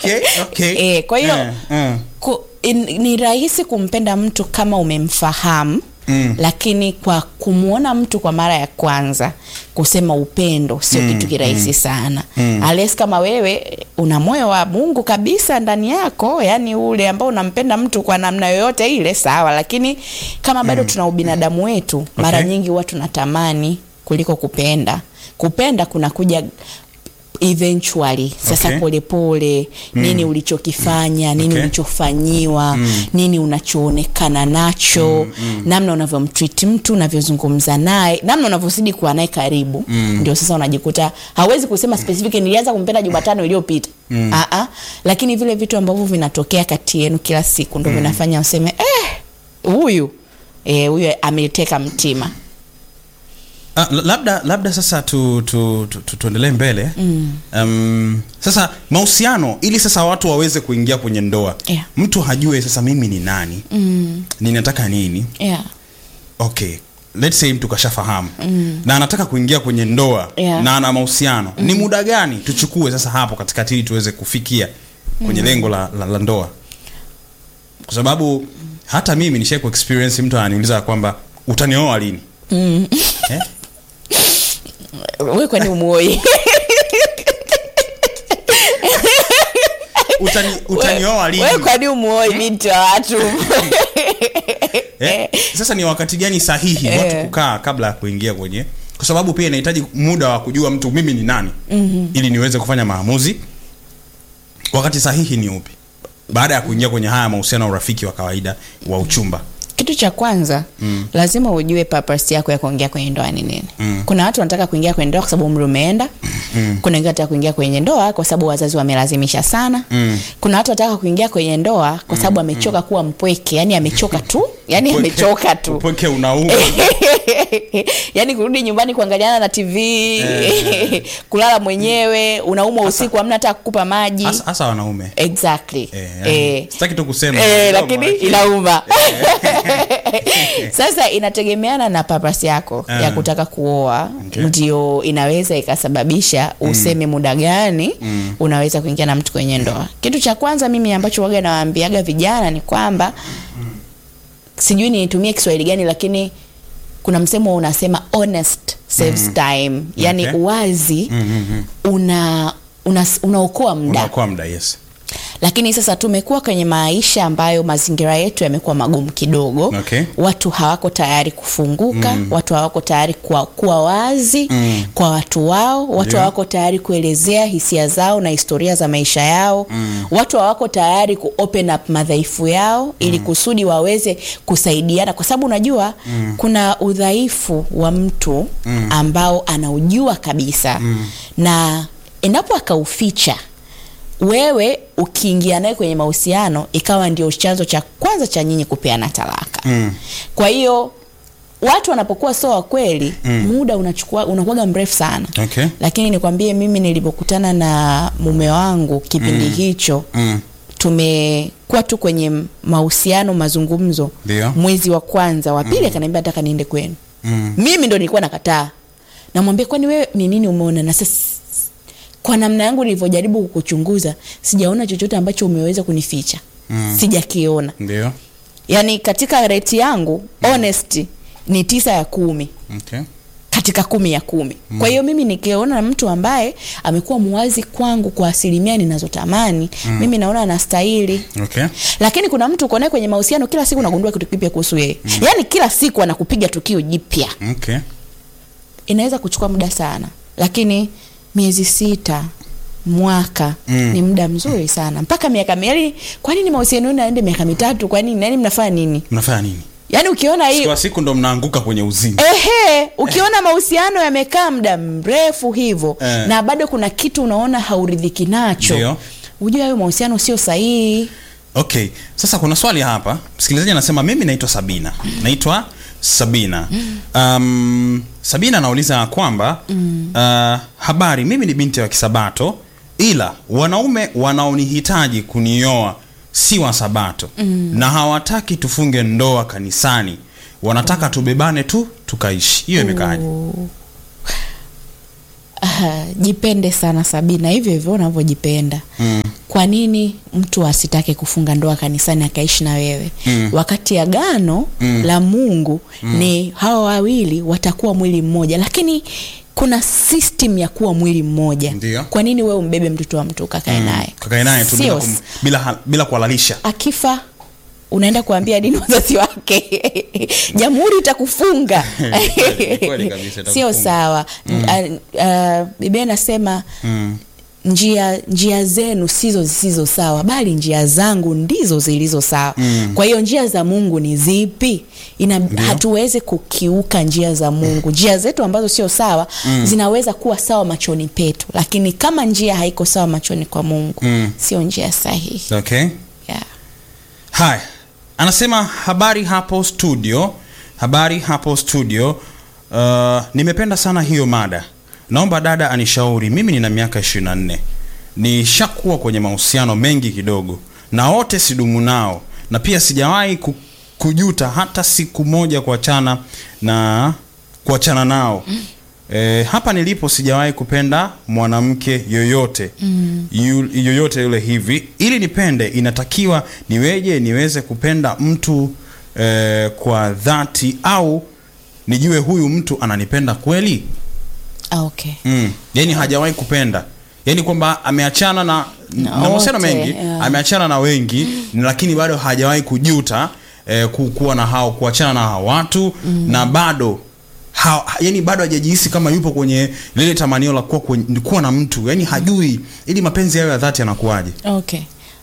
okay, okay. Eh, kwa hiyo Eh, eh. ku, in, ni rahisi kumpenda mtu kama umemfahamu Mm. lakini kwa kumwona mtu kwa mara ya kwanza kusema upendo sio Mm, kitu kirahisi sana Mm. ales kama wewe una moyo wa mungu kabisa ndani yako yani ule ambao unampenda mtu kwa namna yoyote ile sawa lakini kama bado tuna ubinadamu wetu mara Okay. nyingi huwa tunatamani kuliko kupenda kupenda kunakuja eventually sasa Okay. polepole nini ulichokifanya nini Okay. ulichofanyiwa nini unachoonekana nacho namna unavyomtreat mtu unavyozungumza naye namna unavyozidi kuwa naye karibu ndio sasa unajikuta hawezi kusema specific nilianza kumpenda jumatano iliyopita Ah-ah. lakini vile vitu ambavyo vinatokea kati yenu kila siku ndo vinafanya useme eh huyu eh, huyu ameteka mtima Ah, la- labda labda sasa tu, tu, tu, tu, tuendelee mbele mm. um, sasa mahusiano ili sasa watu waweze kuingia kwenye ndoa Yeah. mtu hajue sasa mimi ni nani mm. ninataka nini yeah. okay let's say mtu kashafahamu mm. na anataka kuingia kwenye ndoa Yeah. na ana mahusiano mm. ni muda gani tuchukue sasa hapo katikati ili tuweze kufikia kwenye mm. lengo la, la, la ndoa kwa sababu hata mimi nishai ku experience mtu ananiuliza kwamba utanioa lini Mm. eh? we kwani umuoi Utani, utanioa lini we kwani umuoi binti wa watu eh? sasa ni wakati gani sahihi Eh. watu kukaa kabla ya kuingia kwenye kwa sababu pia inahitaji muda wa kujua mtu mimi ni nani mm-hmm. ili niweze kufanya maamuzi wakati sahihi ni upi baada ya kuingia kwenye haya mahusiano ya urafiki wa kawaida wa uchumba kitu cha kwanza mm. lazima ujue purpose yako ya kuingia kwenye ndoa ni nini Mm. kuna watu wanataka kuingia kwenye ndoa kwa sababu umri umeenda mm. kuna wengine wanataka kuingia kwenye ndoa kwa sababu wazazi wamelazimisha sana Mm. kuna watu wanataka kuingia kwenye ndoa kwa sababu amechoka kuwa mpweke yani amechoka tu yani Upweke- amechoka tu upweke unauma yaani kurudi nyumbani kuangaliana na tv Eh. kulala mwenyewe unaumwa usiku hamna hata kukupa maji hasa hasa wanaume exactly eh, yani, eh. sitaki tu kusema Eh, Ndio, lakini maana- inauma sasa inategemeana na papas yako Ah. ya kutaka kuoa Okay. ndio inaweza ikasababisha useme muda gani Mm. unaweza kuingia na mtu kwenye ndoa kitu cha kwanza mimi ambacho waga nawaambiaga vijana ni kwamba sijui nitumie kiswahili gani lakini kuna msemo unasema honest saves time yani Okay. uwazi Mm, mm, mm. una una- unaokoa muda unaokoa muda yes lakini sasa tumekuwa kwenye maisha ambayo mazingira yetu yamekuwa magumu kidogo Okay. watu hawako tayari kufunguka mm. watu hawako tayari kuwa, kuwa wazi Mm. kwa watu wao watu Ndio. hawako tayari kuelezea hisia zao na historia za maisha yao mm. watu hawako tayari ku open up madhaifu yao ili kusudi waweze kusaidiana kwa sababu unajua mm. kuna udhaifu wa mtu mm. ambao anaujua kabisa mm. na endapo akauficha wewe ukiingia naye kwenye mahusiano ikawa ndio chanzo cha kwanza cha nyinyi kupeana talaka Mm. kwa hiyo watu wanapokuwa sio wa kweli mm. muda unachukua unakuwaga mrefu sana Okay. lakini nikwambie mimi nilipokutana na mume wangu kipindi mm. hicho Mm. tumekuwa tu kwenye mahusiano mazungumzo Ndio. mwezi wa kwanza wa pili akaniambia nataka niende kwenu Mm. mimi ndo nilikuwa nakataa namwambia kwani wewe ni nini umeona na sasa kwa namna yangu nilivyojaribu kukuchunguza sijaona chochote ambacho umeweza kunificha Mm. sijakiona ndio yaani katika reti yangu honest ni tisa ya kumi okay. katika kumi ya kumi mm. kwa hiyo mimi nikiona mtu ambaye amekuwa muwazi kwangu kwa asilimia ninazotamani mm. mimi naona anastahili Okay. lakini kuna mtu uko naye kwenye mahusiano kila siku unagundua kitu kipya kuhusu yeye mm. yaani kila siku anakupiga tukio jipya Okay. inaweza kuchukua muda sana lakini miezi sita mwaka Mm. ni muda mzuri sana mpaka miaka miali kwa nini mahusiano yenu yaende miaka mitatu kwa nini nani mnafanya nini mnafanya nini yaani ukiona hii kwa siku ndo mnaanguka kwenye uzini ehe ukiona mahusiano yamekaa muda mrefu hivyo Eh. na bado kuna kitu unaona hauridhiki Ndio. nacho ujue hayo mahusiano sio sahihi okay sasa kuna swali hapa msikilizaji anasema mimi naitwa sabina naitwa sabina um, sabina anauliza kwamba uh, habari mimi ni binti wa kisabato ila wanaume wanaonihitaji kunioa si wa sabato na hawataki tufunge ndoa kanisani wanataka tubebane tu tukaishi hiyo imekaaje Ah, jipende sana sabina hivyo hivyo unavyojipenda mm. kwa nini mtu asitake kufunga ndoa kanisani akaishi na wewe Mm. wakati agano Mm. la mungu ni hawa wawili watakuwa mwili mmoja lakini kuna system ya kuwa mwili mmoja Ndio. kwa nini wewe umbebe mtoto wa mtu ukakae naye kakae naye tu bila, Sio. kum, bila, ha- bila kuhalalisha akifa unaenda kuambia dini wazazi wake jamhuri itakufunga Kweli, kweli kabisa, itakufunga. sio sawa mm. uh, biblia inasema mm. njia njia zenu sizo zisizo sawa bali njia zangu ndizo zilizo sawa Mm. kwa hiyo njia za mungu ni zipi Ina, hatuwezi kukiuka njia za mungu njia zetu ambazo sio sawa mm. zinaweza kuwa sawa machoni petu lakini kama njia haiko sawa machoni kwa mungu Mm. sio njia sahihi okay yeah. haya anasema habari hapo studio habari hapo studio uh, nimependa sana hiyo mada naomba dada anishauri mimi nina miaka 24 nishakuwa kwenye mahusiano mengi kidogo na wote sidumu nao na pia sijawahi ku, kujuta hata siku moja kuachana na kuachana nao E, hapa nilipo sijawahi kupenda mwanamke yoyote mm. yu, yoyote yule hivi ili nipende inatakiwa niweje niweze kupenda mtu e, kwa dhati au nijue huyu mtu ananipenda kweli Ah, okay mm. yani hajawahi kupenda yani kwamba ameachana na na Na mahusiano wote, mengi yeah. ameachana na wengi lakini bado hajawahi kujuta eh, ku- kuwa na hao kuachana na hao watu mm. na bado ha, ha- yani bado hajajihisi kama yupo kwenye lile tamanio la kuwa, kwenye, kuwa na mtu yani hajui ili mapenzi yayo ya dhati yanakuwaje okay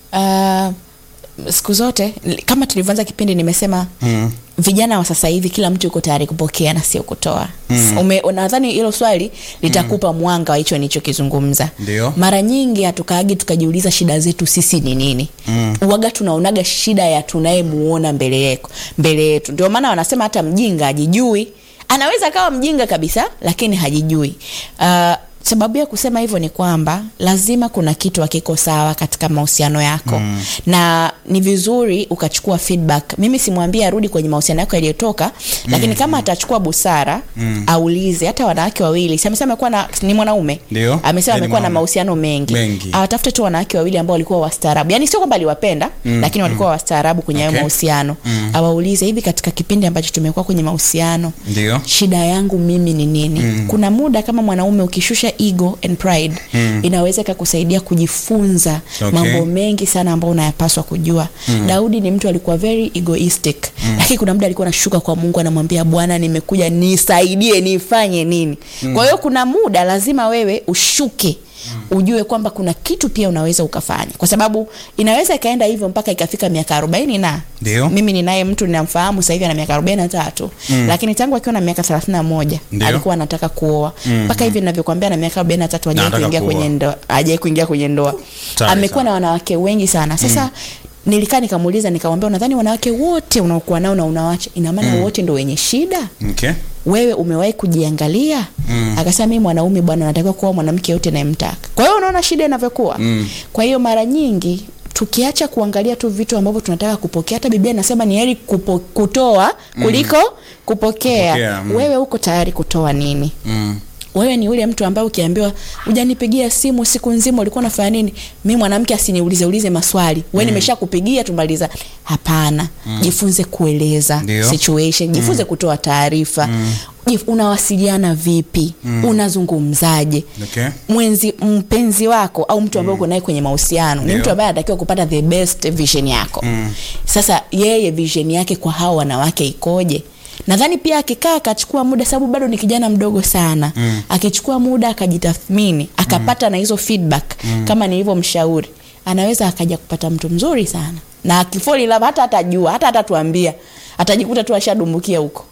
uh, siku zote kama tulivyoanza kipindi nimesema mm. vijana wa sasa hivi kila mtu yuko tayari kupokea na sio kutoa mm. nadhani hilo swali litakupa mwanga wa hicho nilichokizungumza Ndio. mara nyingi hatukaagi tukajiuliza shida zetu sisi ni nini mm. uwaga tunaonaga shida ya tunayemuona mbele yetu mbele yetu ndio maana wanasema hata mjinga ajijui anaweza akawa mjinga kabisa lakini hajijui uh, sababu ya kusema hivyo ni kwamba lazima kuna kitu hakiko sawa katika mahusiano yako mm. na ni vizuri ukachukua feedback mimi simwambie arudi kwenye mahusiano yako yaliyotoka mm. lakini kama atachukua busara mm. aulize hata wanawake wawili si amesema amekuwa na ni mwanaume Ndio. amesema Yaani amekuwa na mwanaume. mahusiano mengi, Mengi. awatafute tu wanawake wawili ambao walikuwa wastaarabu yani sio kwamba aliwapenda mm. lakini walikuwa wastaarabu kwenye hayo Okay. mahusiano mm. awaulize hivi katika kipindi ambacho tumekuwa kwenye mahusiano ndio shida yangu mimi ni nini mm. kuna muda kama mwanaume ukishusha ego and pride mm. inaweza ikakusaidia kujifunza Okay. mambo mengi sana ambayo unayapaswa kujua mm. daudi ni mtu alikuwa very egoistic mm. lakini kuna muda alikuwa anashuka kwa mungu anamwambia bwana nimekuja nisaidie nifanye nini mm. kwa hiyo kuna muda lazima wewe ushuke Mm. ujue kwamba kuna kitu pia unaweza ukafanya kwa sababu inaweza ikaenda hivyo mpaka ikafika miaka arobaini na Ndio. mimi ninaye mtu ninamfahamu sasa hivi ana miaka arobaini na tatu mm. lakini tangu akiwa na miaka thelathini na moja Ndio. alikuwa anataka kuoa mpaka hivi ninavyokwambia na miaka arobaini na tatu hajai anataka kuingia kuoa. kwenye ndoa hajai kuingia kwenye ndoa Tayari amekuwa sana. na wanawake wengi sana sasa nilikaa nikamuuliza nikamwambia unadhani wanawake wote unaokuwa nao na unawacha ina maana wote ndo wenye shida okay. wewe umewahi kujiangalia mm. akasema mi mwanaume bwana natakiwa kuwa mwanamke yote nayemtaka kwa hiyo unaona shida inavyokuwa Mm. kwa hiyo mara nyingi tukiacha kuangalia tu vitu ambavyo tunataka kupokea hata biblia inasema ni heri kupo, kutoa kuliko kupokea, Kupokea, mm. wewe uko tayari kutoa nini mm. wewe ni yule mtu ambaye ukiambiwa ujanipigia simu siku nzima ulikuwa unafanya nini mi mwanamke asiniulize ulize maswali we nimesha kupigia tumaliza hapana jifunze kueleza Ndio. situation jifunze kutoa taarifa Jif- unawasiliana vipi unazungumzaje Okay. mwenzi mpenzi wako au mtu ambaye uko naye kwenye mahusiano ni Ndio. mtu ambaye anatakiwa kupata the best vision yako mm. sasa yeye vision yake kwa hao wanawake ikoje nadhani pia akikaa akachukua muda sababu bado ni kijana mdogo sana mm. akichukua muda akajitathmini akapata na hizo feedback mm. kama nilivyomshauri anaweza akaja kupata mtu mzuri sana na akifoli love hata atajua hata atatuambia atajikuta tu ashadumbukia huko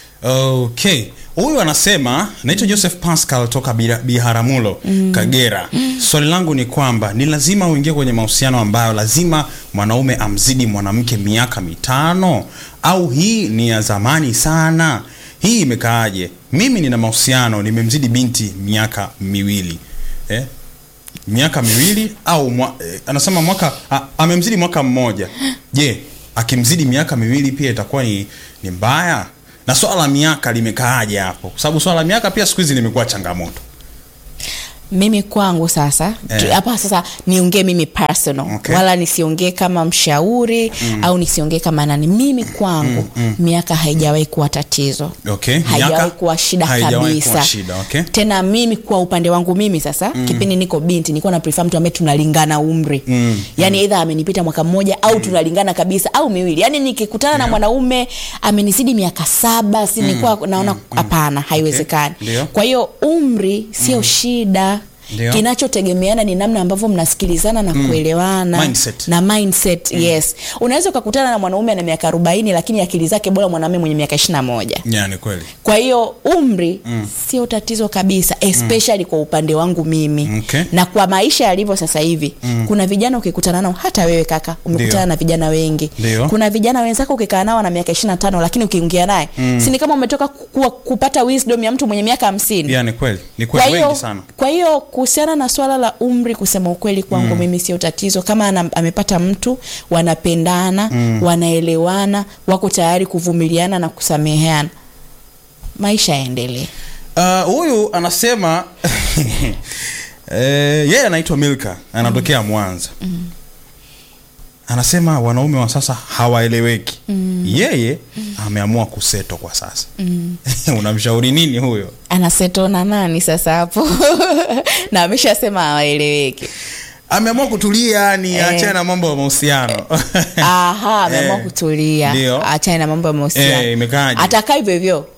okay huyu anasema naitwa joseph pascal toka Bira- biharamulo mm. kagera mm. swali langu ni kwamba ni lazima uingie kwenye mahusiano ambayo lazima mwanaume amzidi mwanamke miaka mitano au hii ni ya zamani sana hii imekaaje mimi nina mahusiano nimemzidi binti miaka miwili eh? miaka miwili au mwa, eh, anasema mwaka a, amemzidi mwaka mmoja je akimzidi miaka miwili pia itakuwa ni, ni mbaya na swala la miaka limekaaje hapo kwa sababu swala la miaka pia siku hizi limekuwa changamoto mimi kwangu sasa Eh. tu- hapa sasa niongee mimi personal Okay. wala nisiongee kama mshauri au nisiongee kama nani mimi kwangu miaka haijawahi kuwa tatizo Okay, haijawahi miaka kuwa shida haijawahi kabisa kuwa shida, okay. tena mimi kwa upande wangu mimi sasa kipindi niko binti nilikuwa na prefer mtu ambaye tunalingana umri Mm, yani either amenipita mwaka mmoja au tunalingana kabisa au miwili yani nikikutana na mwanaume amenizidi miaka saba si nilikuwa naona hapana haiwezekani Ndio. kwa hiyo umri sio shida Ndio. kinachotegemeana ni namna ambavyo mnasikilizana na kuelewana Mindset. na mindset yes unaweza ukakutana na mwanaume ana miaka arobaini lakini akili zake bora mwanaume mwenye miaka ishiri na moja Yeah, ni kweli kwa hiyo umri sio tatizo kabisa especially kwa upande wangu mimi Okay. na kwa maisha yalivyo sasa hivi kuna vijana ukikutana nao hata wewe kaka umekutana Ndio. na vijana wengi Ndio. kuna vijana wenzako ukikaa nao na miaka ishiri na tano lakini ukiongea naye si ni kama umetoka ku, kupata wisdom ya mtu mwenye miaka hamsini yeah, ni kweli ni kwa kweli hiyo wengi sana kwa hiyo kuhusiana na swala la umri kusema ukweli kwangu mimi sio tatizo kama ana, amepata mtu wanapendana wanaelewana wako tayari kuvumiliana na kusameheana maisha yaendelee Ah, huyu anasema eh, yeye anaitwa milka anatokea mwanza anasema wanaume wa sasa hawaeleweki yeye ameamua kuseto kwa sasa unamshauri nini huyo anasetona nani sasa hapo na ameshasema hawaeleweki ameamua kutulia yani Eh. achana na mambo ya mahusiano aha ameamua Eh, kutulia ndio. achane na mambo ya mahusiano Eh, imekaaje? atakaa hivyo hivyo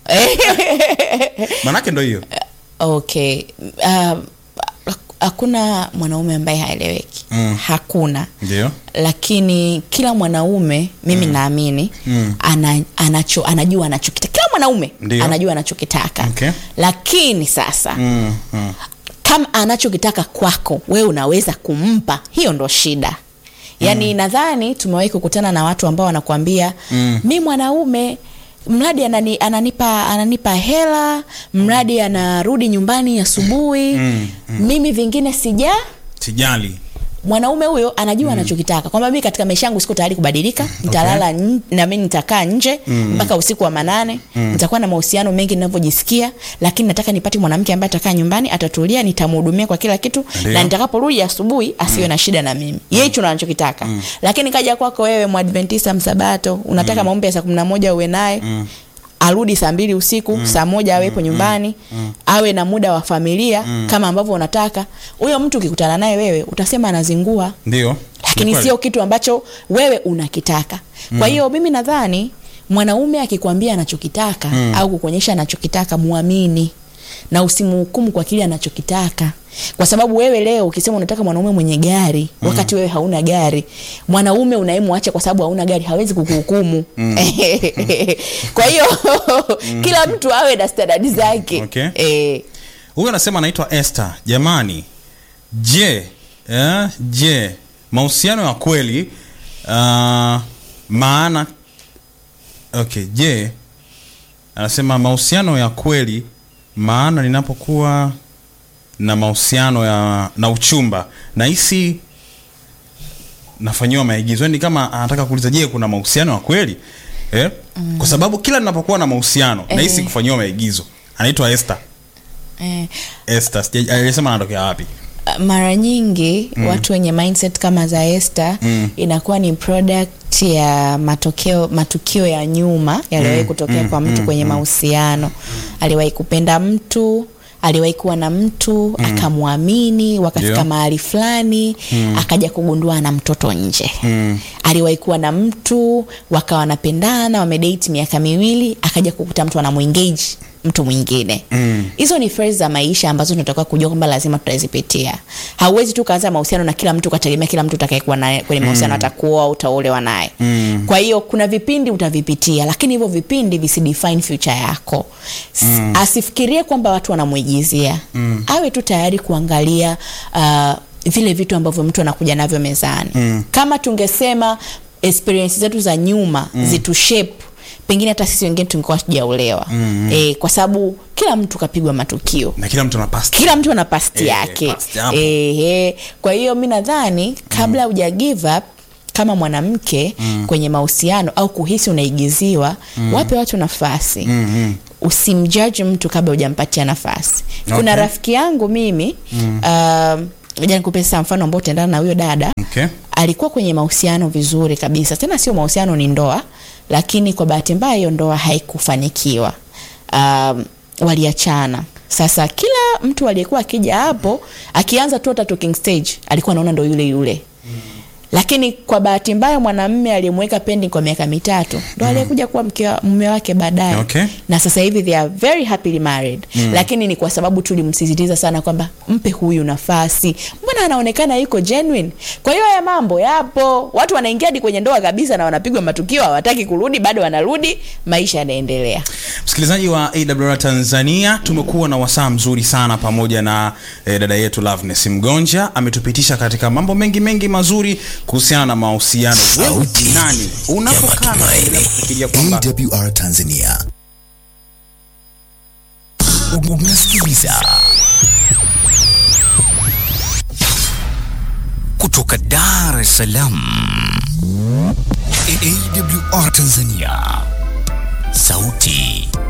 manake ndo hiyo okay uh, hakuna mwanaume ambaye haeleweki Mm. hakuna ndio lakini kila mwanaume mimi naamini Mm. ana, anacho, anajua anachokitaka kila mwanaume Ndio. anajua anachokitaka Okay. lakini sasa mm, mm. kama anachokitaka kwako wewe unaweza kumpa hiyo ndo shida yaani mm. nadhani tumewahi kukutana na watu ambao wanakuambia Mm. mi mwanaume mradi anani, ananipa ananipa hela mradi anarudi nyumbani asubuhi Mm, mimi vingine sija sijali mwanaume huyo anajua anachokitaka kwamba mimi katika maisha yangu siko tayari kubadilika nitalala okay. na mimi nitakaa nje mpaka usiku wa manane nitakuwa na mahusiano mengi ninavyojisikia lakini nataka nipate mwanamke ambaye atakaa nyumbani atatulia nitamhudumia kwa kila kitu Ndio. na nitakaporudi asubuhi asiwe na shida na mimi yeye hicho ndo anachokitaka lakini kaja kwako wewe mwadventista msabato unataka maombi ya saa kumi na moja uwe naye arudi saa mbili usiku mm. saa moja awepo mm. nyumbani mm. awe na muda wa familia mm. kama ambavyo unataka huyo mtu ukikutana naye wewe utasema anazingua ndio Ni lakini kweli. sio kitu ambacho wewe unakitaka kwa hiyo mimi nadhani mwanaume akikwambia anachokitaka mm. au kukuonyesha anachokitaka muamini na usimhukumu kwa kile anachokitaka kwa sababu wewe leo ukisema unataka mwanaume mwenye gari mm. wakati wewe hauna gari mwanaume unayemwacha kwa sababu hauna gari hawezi kukuhukumu mm. kwa hiyo kila mtu awe na standadi zake Okay. eh, huyu anasema anaitwa Esther. Jamani, je, eh, je mahusiano ya kweli uh, maana okay, je anasema mahusiano ya kweli maana ninapokuwa na mahusiano ya na uchumba nahisi nafanyiwa maigizo ni kama anataka kuuliza je kuna mahusiano ya kweli eh? mm. kwa sababu kila ninapokuwa na mahusiano Eh. nahisi kufanyiwa maigizo anaitwa Esther eh. Esther sija- alisema anatokea wapi mara nyingi mm. watu wenye mindset kama za Esther Mm. inakuwa ni product ya matokeo matukio ya nyuma yaliwahi Mm, kutokea mm, kwa mtu mm, kwenye mahusiano aliwahi kupenda mtu aliwahi kuwa na mtu akamwamini wakafika Ndio. mahali fulani akaja kugundua na mtoto nje Mm. aliwahi kuwa na mtu wakawa wanapendana wamedate miaka miwili akaja kukuta mtu anamwengage mtu mwingine Mm. hizo ni phase za maisha ambazo tunatakiwa kujua kwamba lazima tutazipitia hauwezi tu kaanza mahusiano na kila mtu ukategemea kila mtu utakayekuwa naye kwenye mahusiano atakuoa au utaolewa naye Mm. kwa hiyo kuna vipindi utavipitia lakini hivyo vipindi visidefine future yako mm. asifikirie kwamba watu wanamwigizia mm. awe tu tayari kuangalia uh, vile vitu ambavyo mtu anakuja navyo mezani Mm. kama tungesema experience zetu za nyuma mm. zitu shape pengine hata sisi wengine tungekuwa tujaolewa mm. e, kwa sababu kila mtu kapigwa matukio na kila mtu ana past kila mtu ana pasti Eh, yake past hapo. Ehe. kwa hiyo mi nadhani kabla huja give up kama mwanamke mm. kwenye mahusiano au kuhisi unaigiziwa mm. wape watu nafasi mm, mm. usimjudge mtu kabla hujampatia nafasi kuna Okay. rafiki yangu mimi mm. uh, nikupe sasa mfano ambao utaendana na huyo dada Okay. alikuwa kwenye mahusiano vizuri kabisa tena sio mahusiano ni ndoa lakini kwa bahati mbaya hiyo ndoa haikufanikiwa um, waliachana sasa kila mtu aliyekuwa akija hapo akianza tu hata talking stage alikuwa anaona ndo yule yule lakini kwa bahati mbaya mwanamme aliyemweka pending kwa miaka mitatu ndo aliyekuja kuwa mke wa- mume wake baadaye Okay. na sasa hivi they are very happily married mm. lakini ni kwa sababu tulimsisitiza sana kwamba mpe huyu nafasi mbona anaonekana yuko genuine kwa hiyo haya mambo yapo watu wanaingia hadi kwenye ndoa kabisa na wanapigwa matukio hawataki kurudi bado wanarudi maisha yanaendelea msikilizaji wa awr tanzania tumekuwa na wasaa mzuri sana pamoja na eh, dada yetu loveness mgonja ametupitisha katika mambo mengi mengi mazuri kuhusiana na mahusiano wewe Sauti ni nani ya unapokaa na matumaini. kufikiria kwamba AWR Tanzania. Unasikiliza kutoka Dar es Salaam. AWR Tanzania. Sauti